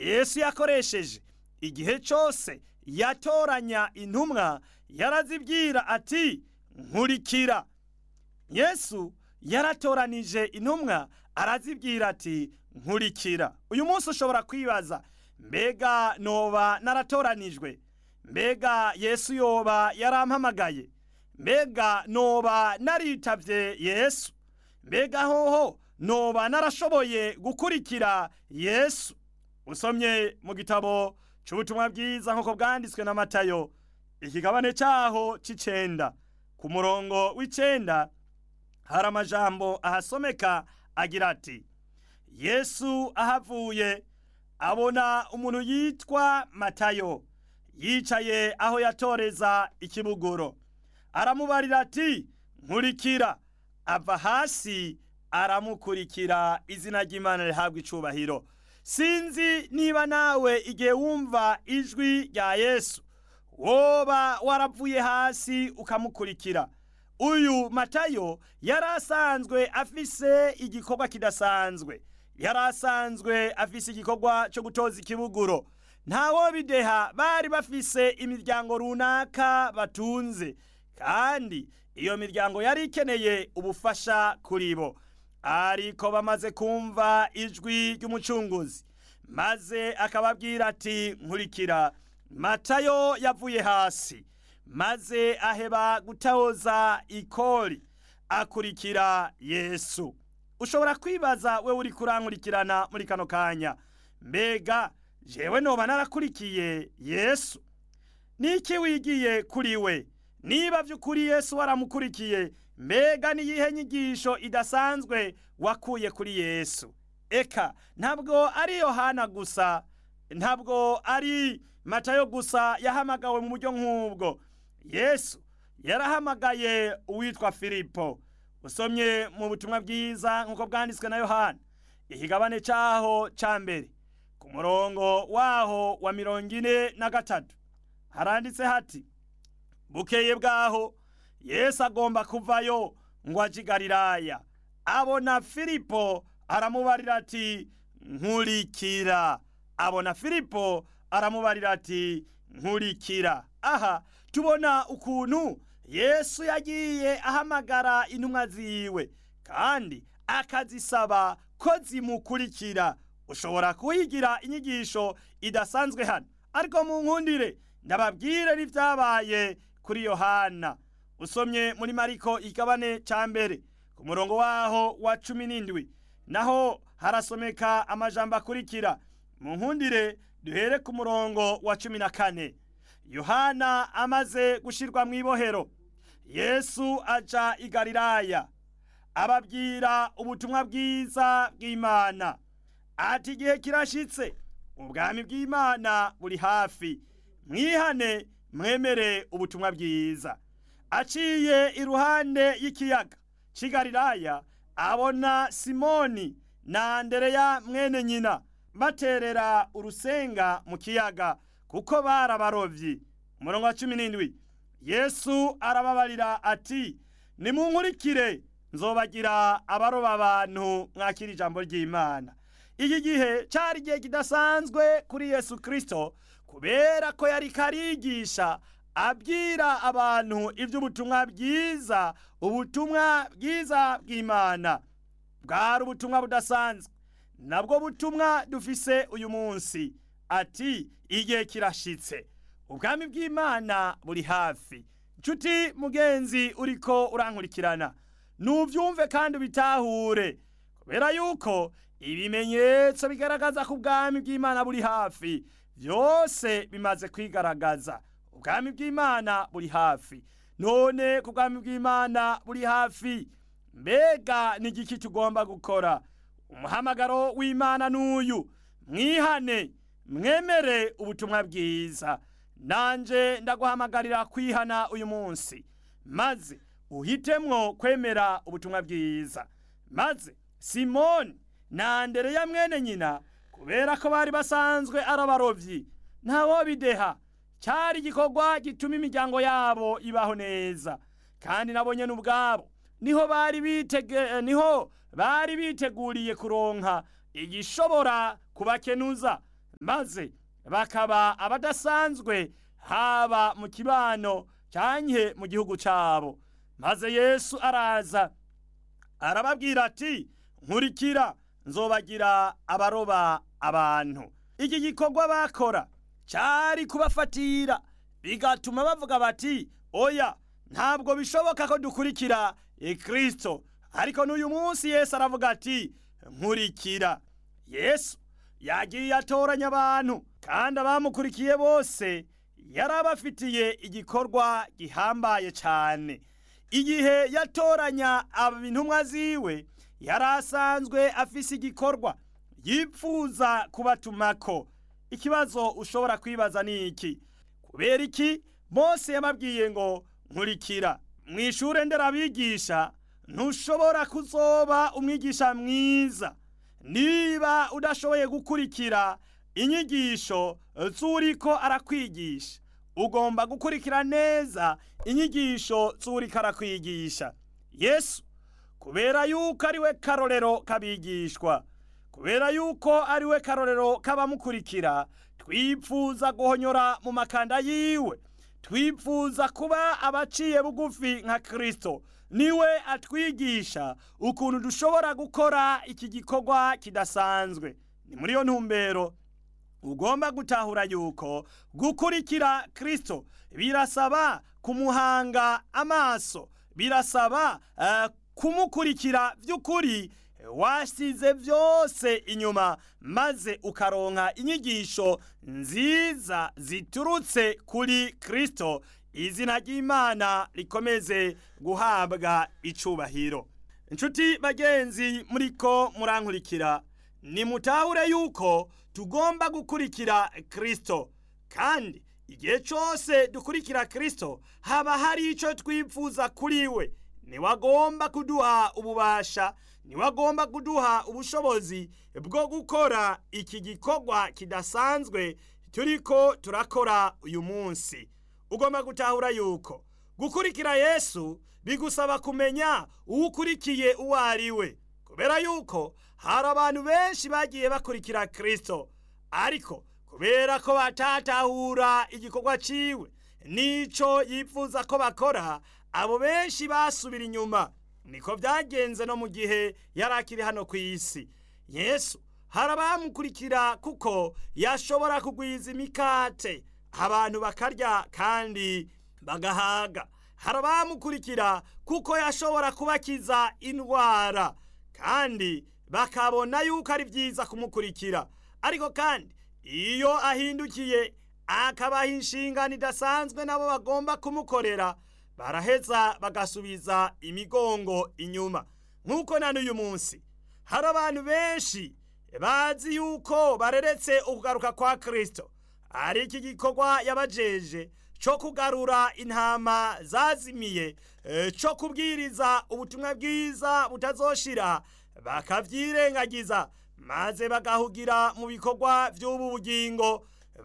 yesu yakoresheje igihe cyose yatoranya intumwa yarazibwira ati nkurikira yesu yaratoranije intumwa arazibwira ati nkurikira uyu munsi ushobora kwibaza mbega noba naratoranijwe mbega yesu yoba yarampamagaye mbega noba naritabye yesu mbega hoho noba narashoboye gukurikira yesu usomye mu gitabo cy'ubutumwa bwiza nk'uko bwanditswe na matayo ikigabane cyaho cy'icenda ku murongo w'icenda hari amajambo ahasomeka agira ati yesu ahavuye abona umuntu yitwa matayo yicaye aho yatoreza ikibuguro aramubarira ati nkurikira ava hasi aramukurikira izina ry'imana rihabwa icubahiro sinzi niba nawe igihe wumva ijwi rya yesu woba waravuye hasi ukamukurikira uyu matayo yari asanzwe afise igikorwa kidasanzwe yari asanzwe afise igikorwa cyo gutoza ikibuguro ntawo bideha bari bafise imiryango runaka batunze kandi iyo miryango yari ikeneye ubufasha kuri bo ariko bamaze kumva ijwi ry'umucunguzi maze akababwira ati nkurikira matayo yavuye hasi maze aheba gutahoza ikori akurikira yesu ushobora kwibaza we uri kurankurikirana muri kano kanya mbega jewe noba narakurikiye yesu niki wigiye kuri we niba by'ukuri yesu waramukurikiye mbega niyihe nyigisho idasanzwe wakuye kuri yesu eka ntabwo ari yohana gusa ntabwo ari matayo gusa yahamagawe mu buryo nk'ubwo yesu yarahamagaye uwitwa filipo usomye mu butumwa bwiza nk'uko bwanditswe na yohana ikigabane cyaho cya mbere ku murongo waho wa mirongo ine na gatatu haranditse hati bukeye bwaho yesu agomba kuvayo ngo aje i galilaya abona filipo aramubarira ati nkurikira abona filipo aramubarira ati nkurikira aha tubona ukuntu yesu yagiye ahamagara intumwa ziwe kandi akazisaba ko zimukurikira ushobora kuhigira inyigisho idasanzwe hano ariko mu nkundire ndababwire n'ibyabaye kuri yohana usomye muri mariko igabane cya mbere ku murongo waho wa cumi n'indwi naho harasomeka amajambo akurikira mu nkundire duhere ku murongo wa cumi na kane yohana amaze gushyirwa mu ibohero yesu aja i galilaya ababwira ubutumwa bwiza bw'imana ati igihe kirashitse ubwami bw'imana buri hafi mwihane mwemere ubutumwa bwiza aciye iruhande y'ikiyaga cy'i galilaya abona simoni na andereya mwene nyina baterera urusenga mu kiyaga kuko bari abarobyi umurongo wa cumi n'indwi yesu arababarira ati nimunkurikire nzobagira abaroba abantu mwakira ijambo ry'imana iki gihe cyari igihe kidasanzwe kuri yesu kirisito kubera ko yari karigisha abwira abantu iby'ubutumwa bwiza ubutumwa bwiza bw'imana bwari ubutumwa budasanzwe nabwo butumwa dufise uyu munsi ati igihe kirashitse ubwami bw'imana buri hafi nshuti mugenzi uriko urankurikirana nubyumve kandi ubitahure kubera yuko ibimenyetso bigaragaza ko ubwami bw'imana buri hafi byose bimaze kwigaragaza ubwami bw'imana buri hafi none ku bwami bw'imana buri hafi mbega ni igiki tugomba gukora umuhamagaro w'imana n'uyu mwihane mwemere ubutumwa bwiza nanje ndaguhamagarira kwihana uyu munsi maze uhitemwo kwemera ubutumwa bwiza maze simoni na andereya mwene nyina kubera ko bari basanzwe ari abarobyi ntawo bideha cyari igikorwa gituma imiryango yabo ibaho neza kandi nabo nyene ubwabo niho bari bitege niho bari biteguriye kuronka igishobora kubakenuza maze bakaba abadasanzwe haba mu kibano cyanke mu gihugu cyabo maze yesu araza arababwira ati nkurikira nzobagira abaroba abantu iki gikorwa bakora cyari kubafatira bigatuma bavuga bati oya ntabwo bishoboka ko dukurikira kristo ariko n'uyu munsi yesu aravuga ati nkurikira yesu yagiye atoranya abantu kandi abamukurikiye bose yari abafitiye igikorwa gihambaye cyane igihe yatoranya intumwa ziwe yari asanzwe afise igikorwa yipfuza kubatumako ikibazo ushobora kwibaza ni iki kubera iki mose yababwiye ngo nkurikira mu ishuri nderabigisha ntushobora kuzoba umwigisha mwiza niba udashoboye gukurikira inyigisho z'uriko arakwigisha ugomba gukurikira neza inyigisho z'uriko arakwigisha yesu kubera yuko ari we karorero k'abigishwa kubera yuko ari we karorero k'abamukurikira twipfuza guhonyora mu makanda yiwe twipfuza kuba abaciye bugufi nka kirisito niwe atwigisha ukuntu dushobora gukora iki gikorwa kidasanzwe ni muri iyo ntumbero ugomba gutahura yuko gukurikira kirisito birasaba kumuhanga amaso birasaba uh, kumukurikira by'ukuri wasize byose inyuma maze ukaronka inyigisho nziza ziturutse kuri kirisito izina ry'imana rikomeze guhabwa icubahiro inshuti bagenzi muriko murankurikira nimutahure yuko tugomba gukurikira kirisito kandi igihe cyose dukurikira kirisito haba hari icyo twifuza kuri we niwe agomba kuduha ububasha niwe agomba kuduha ubushobozi bwo gukora iki gikorwa kidasanzwe turiko turakora uyu munsi ugomba gutahura yuko gukurikira yesu bigusaba kumenya uwo ukurikiye uwo ari we kubera yuko hari abantu benshi bagiye bakurikira kirisito ariko kubera ko batatahura igikorwa ciwe nico yifuza ko bakora abo benshi basubira inyuma niko byagenze no mu gihe yari akiri hano ku isi yesu hari abamukurikira kuko yashobora kugwiza imikate abantu bakarya kandi bagahaga hari abamukurikira kuko yashobora kubakiza indwara kandi bakabona yuko ari byiza kumukurikira ariko kandi iyo ahindukiye akabaha inshingano idasanzwe nabo bagomba kumukorera baraheza bagasubiza imigongo inyuma nk'uko na n'uyu munsi hari abantu benshi bazi yuko bareretse ukugaruka kwa kirisito ari iki gikorwa yabajeje cyo kugarura intama zazimiye cyo kubwiriza ubutumwa bwiza butazoshira bakabyirengagiza maze bagahugira mu bikorwa by'ubu bugingo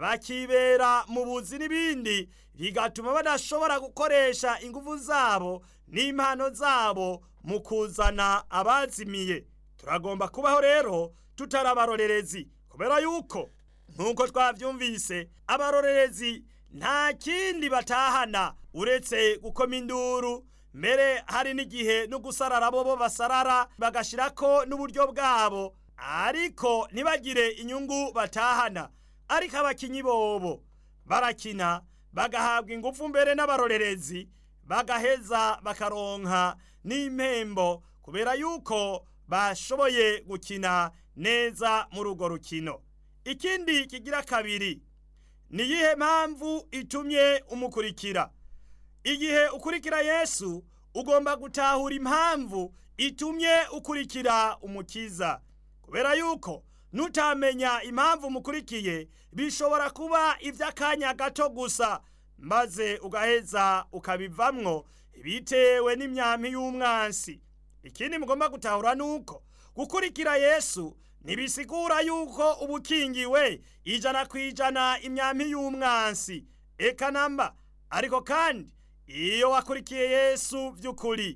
bakibera mu buzi n'ibindi bigatuma badashobora gukoresha ingufu zabo n'impano zabo mu kuzana abazimiye turagomba kubaho rero tutari abarorerezi kubera yuko nk'uko twabyumvise abarorerezi nta kindi batahana uretse gukoma induru mbere hari n'igihe no gusarara bo bo basarara bagashyirako n'uburyo bwabo ariko ntibagire inyungu batahana ariko abakinyi bobo barakina bagahabwa ingufu mbere n'abarorerezi bagaheza bakaronka n'impembo kubera yuko bashoboye gukina neza muri urwo rukino ikindi kigira kabiri ni iyihe mpamvu itumye umukurikira igihe ukurikira yesu ugomba gutahura impamvu itumye ukurikira umukiza kubera yuko nutamenya impamvu umukurikiye bishobora kuba iby'akanya gato gusa maze ugaheza ukabivamwo bitewe n'imyampi y'umwansi ikindi mugomba gutahura ni uko gukurikira yesu ntibisigura yuko uba ukingiwe ijana ku ijana imyampi y'umwansi eka namba ariko kandi iyo wakurikiye yesu by'ukuri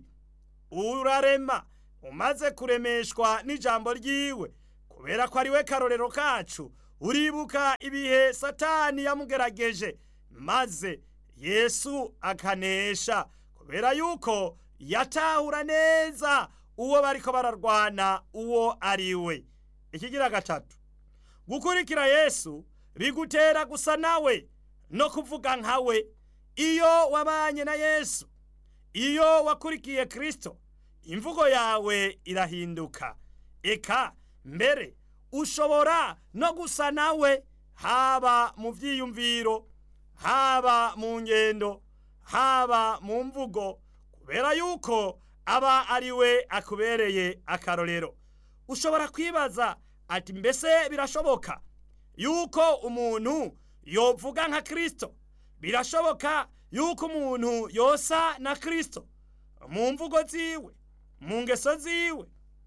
urarema umaze kuremeshwa n'ijambo ryiwe kubera ko ari we karorero kacu uribuka ibihe satani yamugerageje maze yesu akanesha kubera yuko yatahura neza uwo bariko bararwana uwo ari we ikigira gatatu gukurikira yesu bigutera gusa nawe no kuvuga nkawe iyo wabanye na yesu iyo wakurikiye kristo imvugo yawe irahinduka eka mbere ushobora no gusa nawe haba mu vyiyumviro haba mu ngendo haba mu mvugo kubera yuko aba ari we akubereye akarorero ushobora kwibaza ati mbese birashoboka yuko umuntu yovuga nka kristo birashoboka yuko umuntu yosa na kristo mu mvugo ziwe mu ngeso ziwe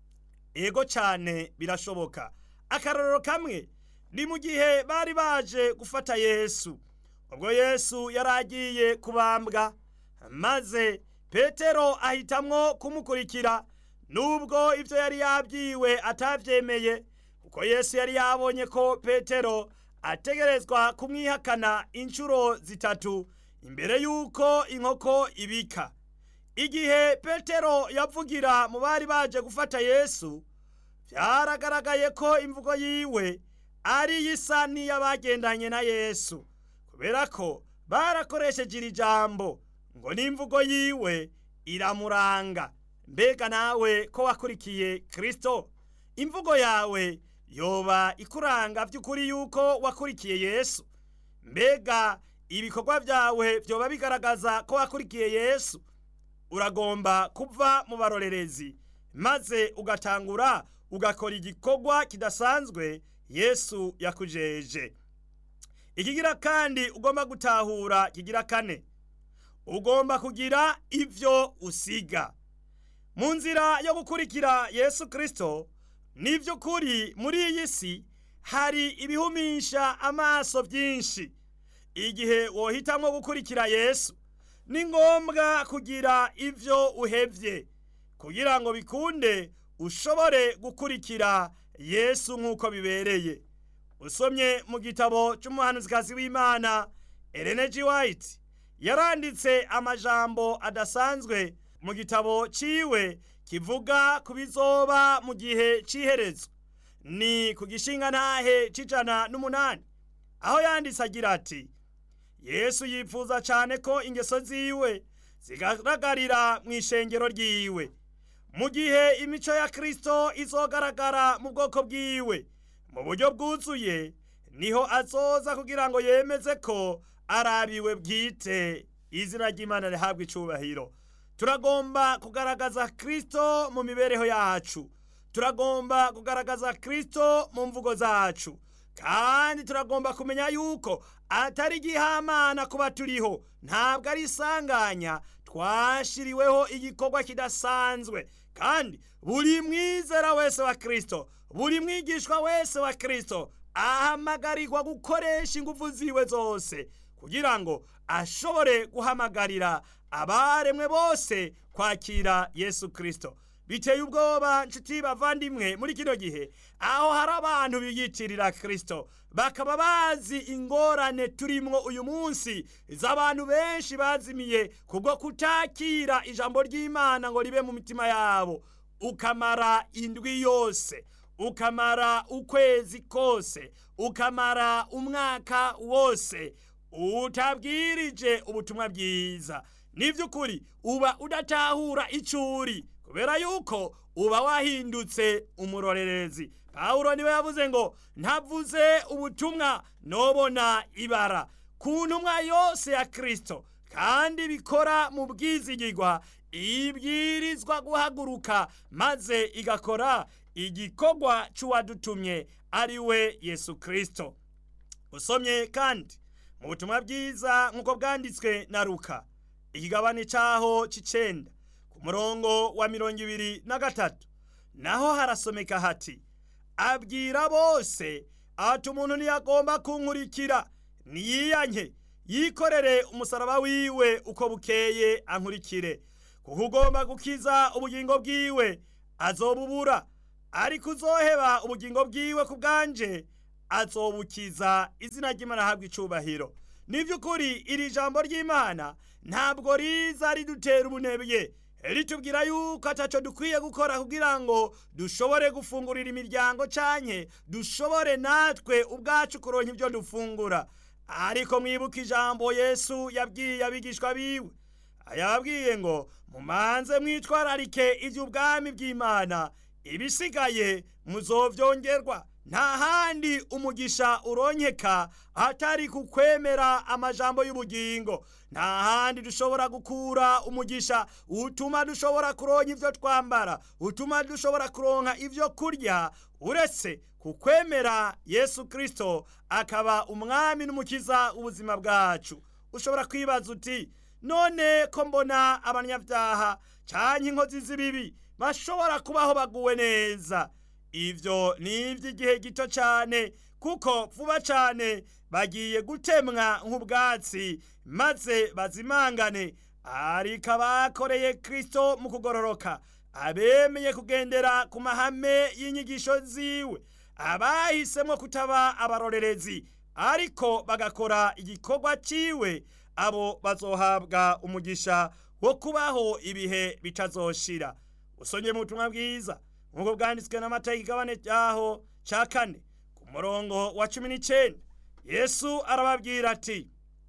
ego cyane birashoboka akarorero kamwe ni mu gihe bari baje gufata yesu ubwo yesu yari agiye kubambwa maze petero ahitamwo kumukurikira nubwo ibyo yari yabwiwe atabyemeye kuko yesu yari yabonye ko petero ategerezwa kumwihakana inshuro zitatu imbere y'uko inkoko ibika igihe petero yavugira mu bari baje gufata yesu byaragaragaye ko imvugo yiwe ari isa n'iy'abagendanye na yesu kubera ko barakoresheje iri jambo ngo n'imvugo yiwe iramuranga mbega nawe ko wakurikiye kristo imvugo yawe yoba ikuranga by'ukuri yuko wakurikiye yesu mbega ibikorwa byawe byoba bigaragaza ko wakurikiye yesu uragomba kuva mu barorerezi maze ugatangura ugakora igikorwa kidasanzwe yesu yakujeje ikigira kandi ugomba gutahura kigira kane ugomba kugira ibyo usiga mu nzira yo gukurikira yesu kirisito ni by'ukuri muri iyi si hari ibihumisha amaso byinshi igihe wohitamo gukurikira yesu ni ngombwa kugira ibyo uhebye kugira ngo bikunde ushobore gukurikira yesu nk'uko bibereye usomye mu gitabo cy'umuhanuzikazi w'imana Ellen G. White yaranditse amajambo adasanzwe mu gitabo ciwe kivuga ku bizoba mu gihe c'iherezo ni ku gishinga ntahe c'ijana n'umunani aho yanditse agira ati yesu yifuza cyane ko ingeso ziwe zigaragarira mu ishengero ryiwe mu gihe imico ya kristo izogaragara mu bwoko bwiwe mu buryo bwuzuye niho azoza kugira ngo yemeze ko arabiwe bwite izina ry'imana rihabwa icubahiro turagomba kugaragaza kristo mu mibereho yacu turagomba kugaragaza kristo mu mvugo zacu kandi turagomba kumenya yuko atari igihamana kuba turiho ntabwo ari isanganya twashiriweho igikorwa kidasanzwe kandi buri mwizera wese wa kristo buri mwigishwa wese wa kristo ahamagarirwa gukoresha ingufu ziwe zose kugira ngo ashobore guhamagarira abaremwe bose kwakira yesu kristo biteye ubwoba nshuti bavandimwe muri kino gihe aho hari abantu biyitirira kristo bakaba bazi ingorane turimwo uyu munsi z'abantu benshi bazimiye kubwo kutakira ijambo ry'imana ngo ribe mu mitima yabo ukamara indwi yose ukamara ukwezi kose ukamara umwaka wose utabwirije ubutumwa bwiza niby'ukuri uba udatahura icuri kubera yuko uba wahindutse umurorerezi pawulo niwe yavuze ngo ntavuze ubutumwa nobona ibara ku ntumwa yose ya kristo kandi bikora mu bwizigirwa ibwirizwa guhaguruka maze igakora igikorwa cy'uwadutumye ari we yesu kristo usomye kandi mu butumwa bwiza nk'uko bwanditswe na ruka ikigabane cyaho cy'icenda ku murongo wa mirongo ibiri na gatatu naho harasomeka hati abwira bose ati umuntu ntiyagomba kunkurikira niyiyanke yikorere umusaraba wiwe uko bukeye ankurikire kuko ugomba gukiza ubugingo bwiwe azobubura ariko uzoheba ubugingo bwiwe ku bwanje azobukiza izina ry'imana ahabwa icubahiro ni by'ukuri iri jambo ry'imana ntabwo riza ridutera ubunebwe ritubwira yuko ataco dukwiye gukora kugira ngo dushobore gufungurira imiryango canke dushobore natwe ubwacu kuronka ibyo dufungura ariko mwibuka ijambo yesu yabwiye abigishwa biwe yababwiye ngo mumanze mwitwararike iby'ubwami bw'imana ibisigaye muzovyongerwa nta handi umugisha uronkeka atari kukwemera amajambo y'ubugingo nta handi dushobora gukura umugisha utuma dushobora kuronka ivyo twambara utuma dushobora kuronka ivyo kurya uretse kukwemera yesu kristo akaba umwami n'umukiza w'ubuzima bwacu ushobora kwibaza uti none ko mbona abanyabyaha canke inkozi z'ibibi bashobora kubaho baguwe neza ivyo ni ivy'igihe gito cane kuko vuba cane bagiye gutemwa nk'ubwatsi maze bazimangane ariko abakoreye kristo mu kugororoka abemeye kugendera ku mahame y'inyigisho ziwe abahisemo kutaba abarorerezi ariko bagakora igikorwa ciwe abo bazohabwa umugisha wo kubaho ibihe bitazoshira usonye mu butumwa bwiza nk'uko bwanditswe n'amategeko igabane ryaho ca kane ku murongo wa cumi n'icenda yesu arababwira ati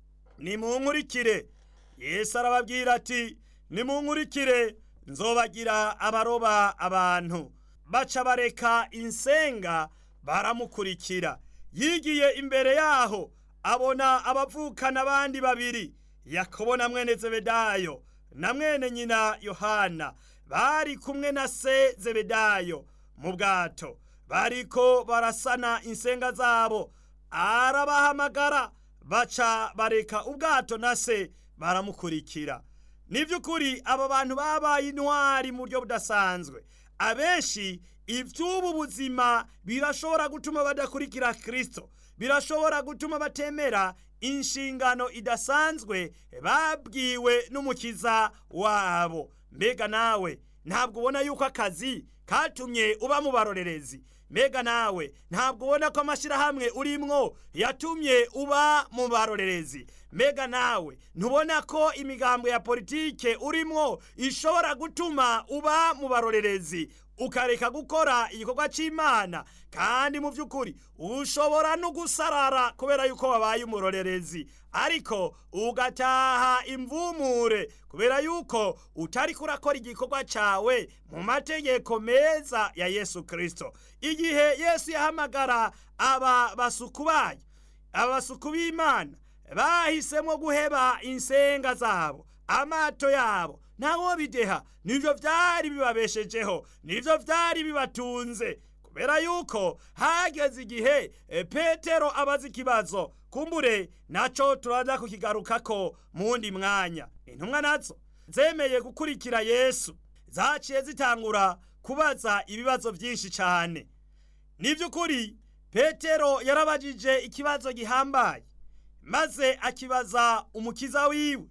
nimunkurikire yesu arababwira ati nimunkurikire nzobagira abaroba abantu baca bareka insenga baramukurikira yigiye imbere yaho abona abavukana abandi babiri yakobo na mwene zebedayo na mwene nyina yohana bari kumwe na se zebedayo mu bwato bariko barasana insenga zabo arabahamagara baca bareka ubwato na se baramukurikira ni by'ukuri aba bantu babaye intwari mu buryo budasanzwe abenshi iby'ubu buzima birashobora gutuma badakurikira kirisito birashobora gutuma batemera inshingano idasanzwe babwiwe n'umukiza wabo mbega nawe ntabwo ubona yuko akazi katumye uba mu barorerezi mbega nawe ntabwo ubona ko amashyirahamwe urimwo yatumye uba mu barorerezi mbega nawe ntubona ko imigambo ya politike urimwo ishobora gutuma uba mu barorerezi ukareka gukora igikorwa cy'imana kandi mu by'ukuri ushobora no gusarara kubera yuko wabaye umurorerezi ariko ugataha imvumure kubera yuko utari kurakora igikorwa cyawe mu mategeko meza ya yesu kirisito igihe yesu yahamagara aba basuku bayo aba basuku b'imana bahisemo guheba insenga zabo amato yabo ntawo bideha nibyo byari bibabeshejeho nibyo byari bibatunze kubera yuko hageze igihe petero abaza ikibazo kumbure nacyo turaza kukigarukako mu wundi mwanya intumwa nazo zemeye gukurikira yesu zaciye zitangura kubaza ibibazo byinshi cyane ni by'ukuri petero yarabajije ikibazo gihambaye maze akibaza umukiza wiwe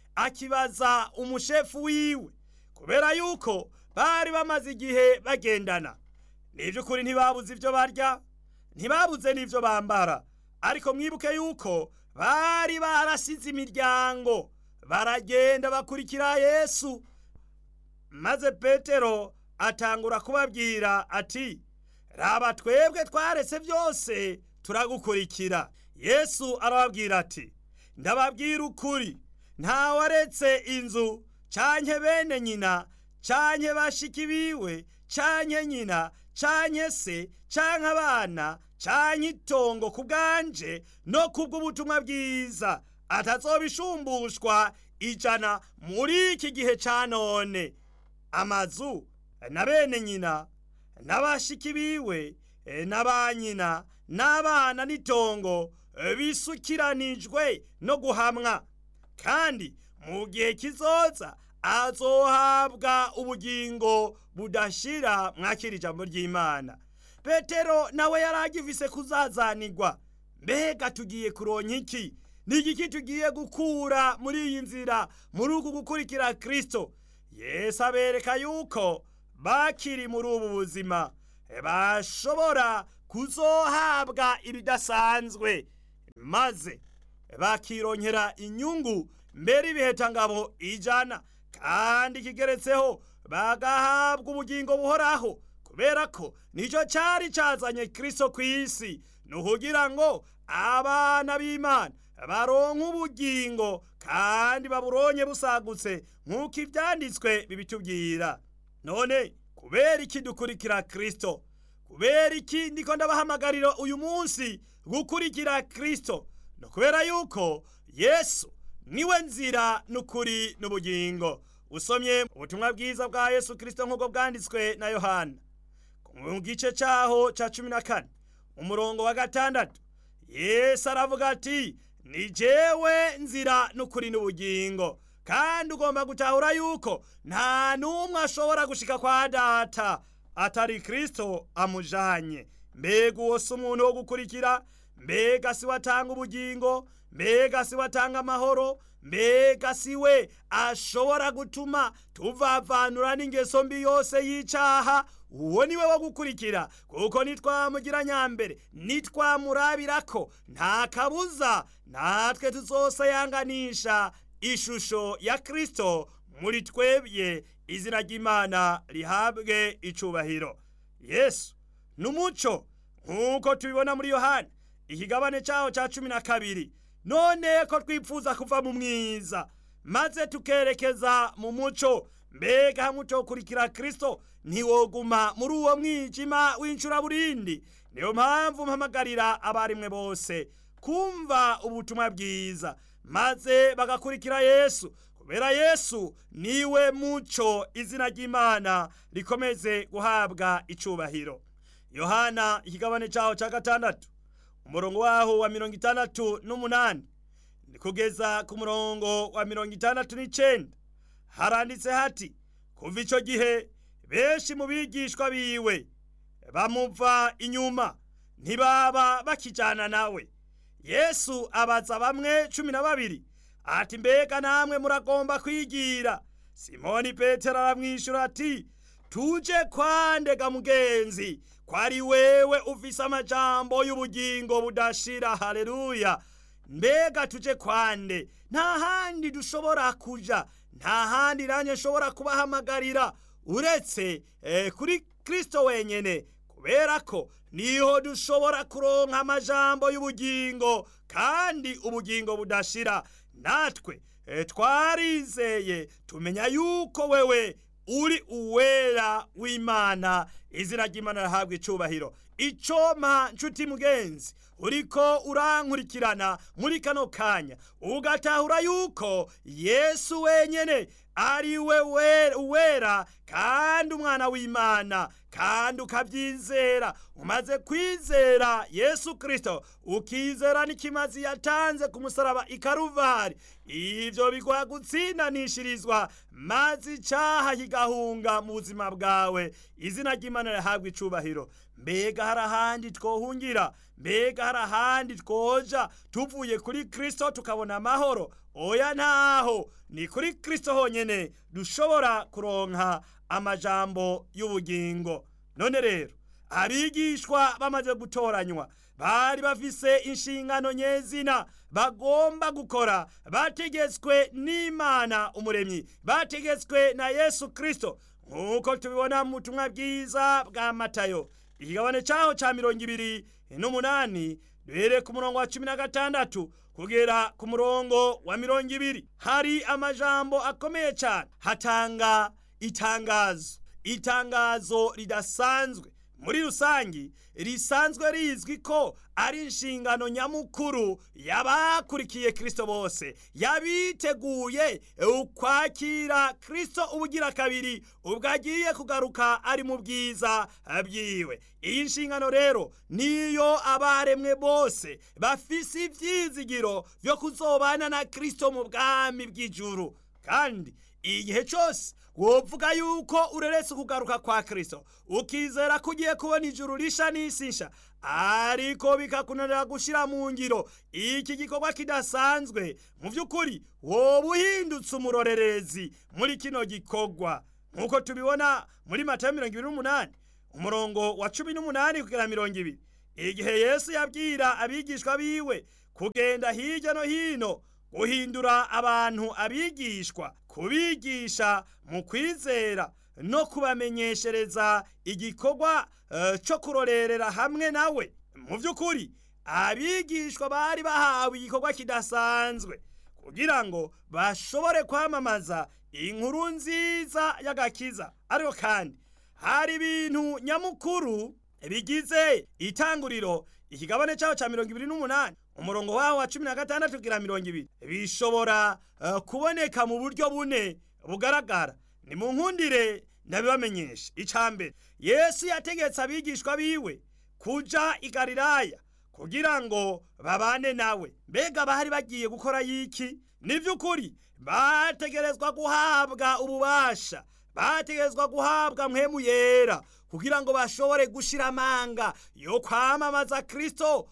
akibaza umushefu wiwe kubera yuko bari bamaze igihe bagendana ni iby'ukuri ntibabuze ibyo barya ntibabuze n'ibyo bambara ariko mwibuke yuko bari barasize imiryango baragenda bakurikira yesu maze petero atangura kubabwira ati raba twebwe twaretse byose turagukurikira yesu arababwira ati ndababwira ukuri ntawaretse inzu canke bene nyina canke bashiki biwe canke nyina canke se canke abana canke itongo ku bwanje no kubw'ubutumwa bwiza atazobishumbushwa ijana muri iki gihe ca none amazu na bene nyina n'abashiki biwe na ba nyina n'abana n'itongo bisukiranijwe no guhamwa kandi mu gihe kizoza azohabwa ubugingo budashira mwakira ijambo ry'imana petero nawe yari agifise kuzazanirwa mbega tugiye kuronka iki ni igiki tugiye gukura muri iyi nzira muri uku gukurikira kirisito yesu abereka yuko bakiri muri ubu buzima bashobora kuzohabwa ibidasanzwe maze bakironkera inyungu mbere ibihetangabo ijana kandi kigeretseho bagahabwa ubugingo buhoraho kubera ko nicyo cyari cyazanye kristo ku isi ni ukugira ngo abana b'imana baronke ubugingo kandi baburonye busagutse nk'uko ibyanditswe bibitubwira none kubera iki dukurikira kristo kubera iki ndiko ndabahamagarira uyu munsi gukurikira kristo no kubera yuko yesu niwe nzira n'ukuri n'ubugingo usomye ubutumwa bwiza bwa yesu kristo nk'uko bwanditswe na yohana mu gice cyaho cya cumi na kane umurongo wa gatandatu yesu aravuga ati ni jewe nzira n'ukuri n'ubugingo kandi ugomba gutahura yuko nta n'umwe ashobora gushika kwa data atari kristo amujanye mbega uwo si umuntu wo gukurikira mbega si we atanga ubugingo mbega si we atanga amahoro mbega si we ashobora gutuma tuvavanura n'ingeso mbi yose y'icyaha uwo ni we wo gukurikira kuko nitwamugira nyambere nitwamurabira ko nta kabuza natwe tuzosayanganisha ishusho ya kristo muri twebwe izina ry'imana rihabwe icubahiro yesu ni umuco nk'uko tubibona muri yohani ikigabane cyaho cya cumi na kabiri none ko twifuza kuva mu mwiza maze tukerekeza mu muco mbega hamwe ukurikira kristo ntiwoguma muri uwo mwijima w'incuraburindi niyo mpamvu mpamagarira abarimwe bose kumva ubutumwa bwiza maze bagakurikira yesu kubera yesu niwe muco izina ry'imana rikomeze guhabwa icubahiro yohana ikigabane cyaho cya gatandatu umurongo waho wa mirongo itandatu n'umunani ni kugeza ku murongo wa mirongo itandatu n'icenda haranditse hati kuva icyo gihe benshi mu bigishwa biwe bamuva inyuma ntibaba bakijyana nawe yesu abaza bamwe cumi na babiri ati mbega namwe muragomba kwigira simoni petero aramwishyura ati tuje kwandega mugenzi ko ari wewe ufise amajambo y'ubugingo budashira haleluya mbega tuje kwande nta handi dushobora kuja nta handi nanjye nshobora kubahamagarira uretse eh, kuri kristo wenyene kubera ko niho dushobora kuronka amajambo y'ubugingo kandi ubugingo budashira natwe eh, twarizeye tumenya yuko wewe uri uwera w'imana izina ry'imana rahabwa icubahiro icoma nshuti mugenzi uriko urankurikirana muri kano kanya ugatahura yuko yesu wenyene ari we uwera kandi umwana w'imana kandi ukabyizera umaze kwizera yesu kirisito ukizera n'ikimazi yatanze ku musaraba i karuvari ibyo biguha gutsindanishirizwa maze icyaha kigahunga mu buzima bwawe izina ry'imana rihabwa icubahiro mbega hari ahandi twohungira mbega hari ahandi twoja tuvuye kuri kirisito tukabona amahoro oya ntaho ni kuri kirisito honyine dushobora kuronka amajambo y'ubugingo none rero abigishwa bamaze gutoranywa bari bafise inshingano nyezina bagomba gukora bategetswe n'imana umuremyi bategetswe na yesu kirisito nk'uko tubibona mu butumwa bwiza bwa matayo ikigabane cyaho cya mirongo ibiri n'umunani duhere ku murongo wa cumi na gatandatu kugera ku murongo wa mirongo ibiri hari amajambo akomeye cyane hatanga itangazo itangazo ridasanzwe muri rusangi risanzwe rizwi ko ari inshingano nyamukuru y'abakurikiye kirisito bose yabiteguye ukwakira kirisito ubugira kabiri ubwo agiye kugaruka ari mu bwiza byiwe iyi nshingano rero niyo abaremwe bose bafise ibyizigiro byo kuzobana na kirisito mu bwami bw'ijuru kandi igihe cyose wovuga yuko ureretse ukugaruka kwa kirisito ukizera ko ugiye kubona ijuru risha n'isi nsha ariko bikakunanira gushyira mu ngiro iki gikorwa kidasanzwe mu by'ukuri woba uhindutse umurorerezi muri kino gikorwa nk'uko tubibona muri mata mirongo ibiri n'umunani umurongo wa cumi n'umunani kugera mirongo ibiri igihe yesu yabwira abigishwa biwe kugenda hirya no hino guhindura abantu abigishwa kubigisha mu kwizera no kubamenyeshereza igikorwa uh, cyo kurorerera hamwe nawe mu by'ukuri abigishwa bari bahawe igikorwa kidasanzwe kugira ngo bashobore kwamamaza inkuru nziza y'agakiza ariko kandi hari ibintu nyamukuru bigize itanguriro ikigabane cyaho cya mirongo ibiri n'umunani umurongo waho wa cumi na gatandatu kugira mirongo ibiri bishobora uh, kuboneka mu buryo bune bugaragara ni mu nkundire ndabibamenyesha icya mbere yesu yategetse abigishwa biwe kuja i galilaya kugira ngo babane nawe mbega bari bagiye gukora yiki ni by'ukuri bategerezwa guhabwa ububasha bategerezwa guhabwa mpemu yera kugira ngo bashobore gushira amanga yo kwamamaza kristo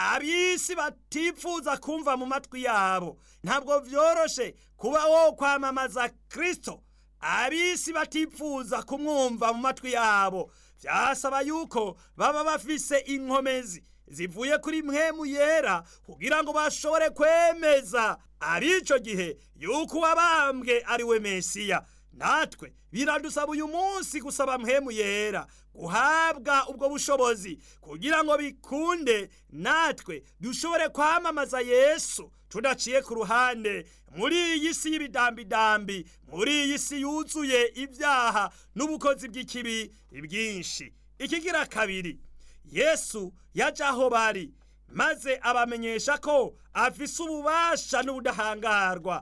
abisi batifuza kumva mu matwi yabo ntabwo vyoroshe kuba wo kwamamaza kristo abisi batifuza kumwumva mu matwi yabo vyasaba yuko baba bafise inkomezi zivuye kuri mpemu yera kugira ngo bashobore kwemeza arico gihe yuko uwabambwe ari we mesiya natwe biradusaba uyu munsi gusaba mpemu yera guhabwa ubwo bushobozi kugira ngo bikunde natwe dushobore kwamamaza yesu tudaciye ku ruhande muri iyi si y'ibidambidambi muri iyi si yuzuye ibyaha n'ubukozi bw'ikibi bwinshi ikigira kabiri yesu yaje aho bari maze abamenyesha ko afise ububasha n'ubudahangarwa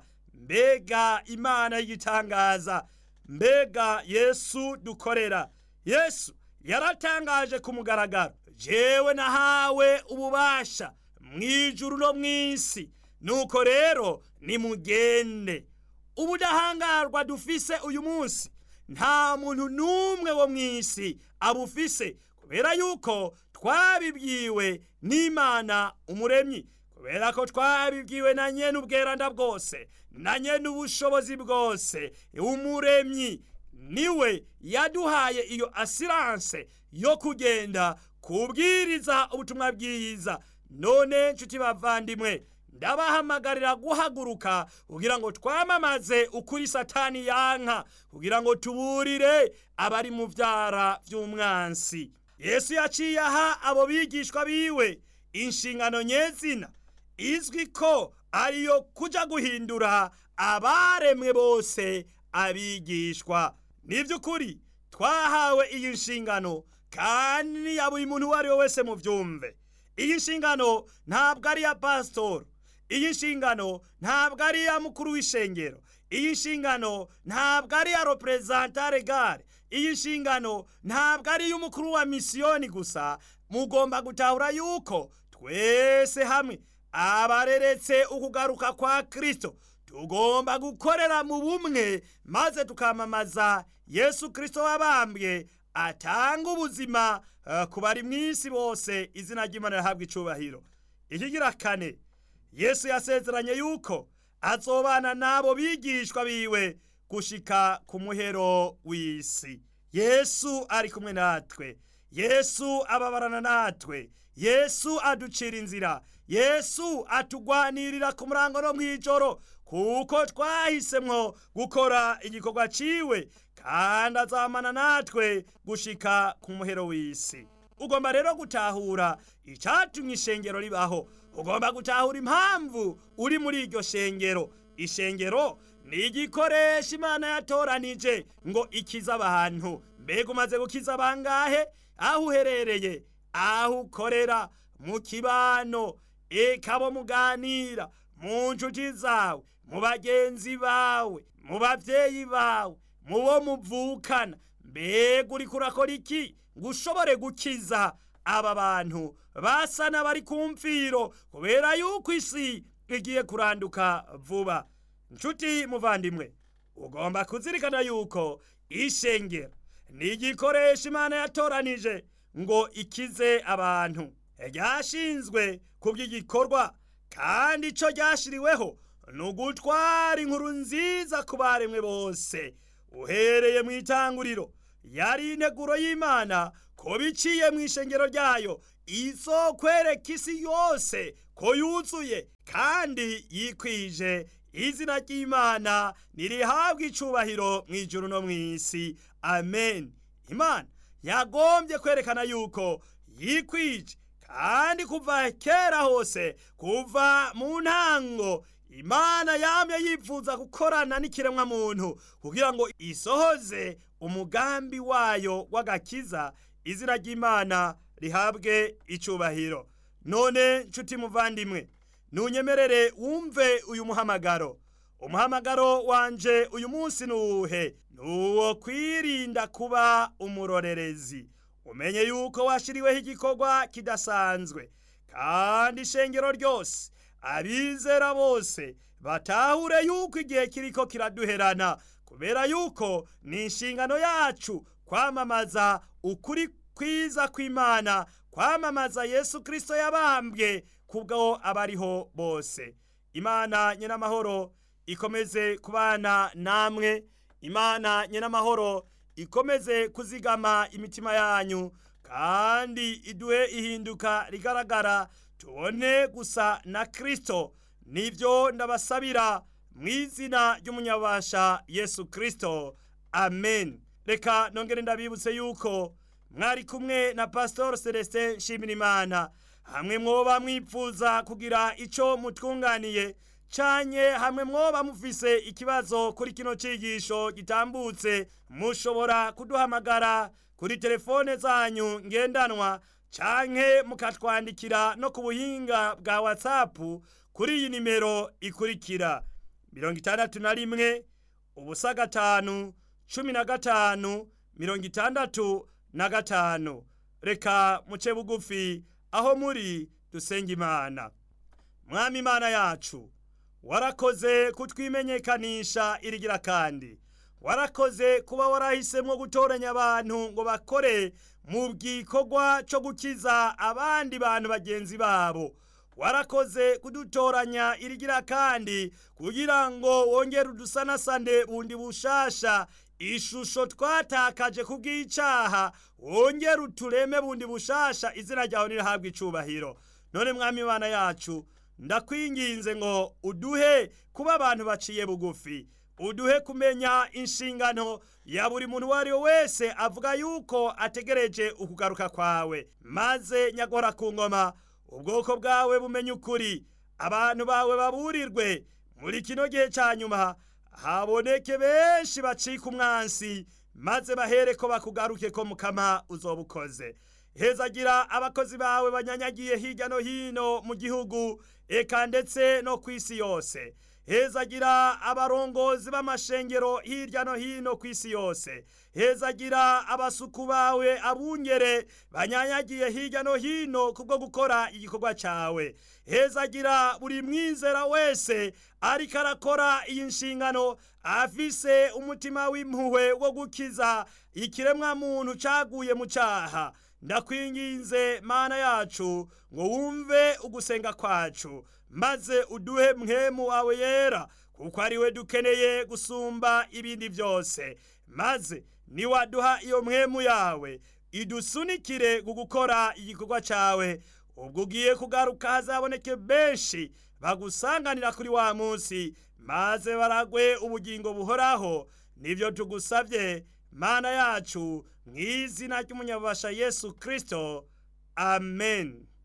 mbega imana y'igitangaza mbega yesu dukorera yesu yaratangaje ku mugaragaro jewe nahawe ububasha mu ijuru no mu isi nuko rero nimugende ubudahangarwa dufise uyu munsi nta muntu n'umwe wo mu isi abufise kubera yuko twabibwiwe n'imana umuremyi kubera ko twabibwiwe na nyene ubweranda bwose na nyene ubushobozi bwose umuremyi niwe yaduhaye iyo asiranse yo kugenda kubwiriza ubutumwa bwiza none nshuti bavandimwe ndabahamagarira guhaguruka kugira ngo twamamaze ukuri satani yanka kugira ngo tuburire abari mu vyara vy'umwansi yesu yaciye aha abo bigishwa biwe inshingano nyezina izwi ko ariyo kuja guhindura abaremwe bose abigishwa ni by'ukuri twahawe iyi nshingano kandi ya buri muntu uwo ari we wese mu byumve iyi nshingano ntabwo ari iya pasitoro iyi nshingano ntabwo ari iya mukuru w'ishengero iyi nshingano ntabwo ari iya reperezanta regare iyi nshingano ntabwo ari iy'umukuru wa misiyoni gusa mugomba gutahura yuko twese hamwe abareretse ukugaruka kwa kirisito tugomba gukorera mu bumwe maze tukamamaza yesu kirisito wabambwe atanga ubuzima uh, ku bari mu isi bose izina ry'imana rihabwa icubahiro ikigira kane yesu yasezeranye yuko azobana n'abo bigishwa biwe gushika ku muhero w'isi yesu ari kumwe natwe yesu ababarana natwe yesu aducira inzira yesu atugwanirira ku murango no mw'ijoro kuko twahisemwo gukora igikorwa ciwe kandi azamana natwe gushika ku muhero w'isi ugomba rero gutahura icatumye ishengero ribaho ugomba gutahura impamvu uri muri iryo shengero ishengero ni igikoresho imana yatoranije ngo ikize abantu mbega umaze gukiza bangahe aho uherereye aho ukorera mu kibano eka abo muganira mu nshuti zawe mu bagenzi bawe mu bavyeyi bawe mu bo muvukana mbega uriko urakora iki ngo ushobore gukiza aba bantu basa n'abari ku mfiro kubera yuko isi igiye kuranduka vuba nshuti muvandimwe ugomba kuzirikana yuko ishengero ni igikoresho imana yatoranije ngo ikize abantu ryashinzwe ku by'igikorwa kandi icyo ryashiriweho ni ugutwara inkuru nziza ku baremwe bose uhereye mu itanguriro yari integuro y'imana ko biciye mu ishengero ryayo izokwereka isi yose ko yuzuye kandi yikwije izina ry'imana nirihabwa icubahiro mu ijuru no mu isi amen imana yagombye kwerekana yuko yikwije kandi kuva kera hose kuva mu ntango imana yamye yifuza gukorana n'ikiremwa muntu kugira ngo isohoze umugambi wayo w'agakiza izina ry'imana rihabwe icubahiro none nshuti muvandimwe nunyemerere wumve uyu muhamagaro umuhamagaro wanje uyu munsi nuwuhe nuwo kwirinda kuba umurorerezi umenye yuko washiriweho igikorwa kidasanzwe kandi ishengero ryose abizera bose batahure yuko igihe kiriko kiraduherana kubera yuko ni inshingano yacu kwamamaza ukuri kwiza kw'imana kwamamaza yesu kristo yabambwe kubwo abariho bose imana nyenamahoro ikomeze kubana namwe imana nyenamahoro ikomeze kuzigama imitima yanyu kandi iduhe ihinduka rigaragara tubone gusa na kristo nibyo ndabasabira mu izina ry'umunyabasha yesu kristo amen reka nongere ndabibutse yuko mwari kumwe na pastor celestin nshimirimana hamwe mwoba mwipfuza kugira ico mutwunganiye canye hamwe mwoba mufise ikibazo kuri kino cigisho gitambutse mushobora kuduhamagara kuri telefone zanyu ngendanwa canke mukatwandikira no ku buhinga bwa whatsapp kuri iyi nimero ikurikira mirongo itandatu na rimwe ubusa gatanu cumi na gatanu mirongo itandatu na gatanu reka muce bugufi aho muri dusenga imana mwami imana yacu warakoze kutwimenyekanisha irigira kandi warakoze kuba warahisemo gutoranya abantu ngo bakore mu gikorwa cyo gukiza abandi bantu bagenzi babo warakoze kudutoranya irigira kandi kugira ngo wongere udusanasane bundi bushasha ishusho twatakaje kubw'icaha wongere utureme bundi bushasha izina ryawe nirihabwa icubahiro none mwami imana yacu ndakwinginze ngo uduhe kuba abantu baciye bugufi uduhe kumenya inshingano ya buri muntu uwo ari we wese avuga yuko ategereje ukugaruka kwawe maze nyagora ku ngoma ubwoko bwawe bumenye ukuri abantu bawe baburirwe muri kino gihe cya nyuma haboneke benshi bacika umwansi maze bahere ko bakugaruke ko mukama uzoba ukoze hezagira abakozi bawe banyanyagiye hirya no hino mu gihugu eka ndetse no ku isi yose hezagira abarongozi b'amashengero hirya no hino ku isi yose hezagira abasuku bawe abungere banyanyagiye hirya no hino kubwo gukora igikorwa cyawe hezagira buri mwizera wese ariko arakora iyi nshingano afise umutima w'impuhwe wo gukiza ikiremwa muntu caguye mu cyaha ndakwinginze mana yacu ngo wumve ugusenga kwacu maze uduhe mwemu wawe yera kuko ari we dukeneye gusumba ibindi byose maze niwaduha iyo mwemu yawe idusunikire gukora igikorwa cyawe ubwo ugiye kugaruka hazaboneke benshi bagusanganira kuri wa munsi maze baragwe ubugingo buhoraho nibyo tugusabye mana yacu mu izina ry'umunyabasha yesu kirisito amen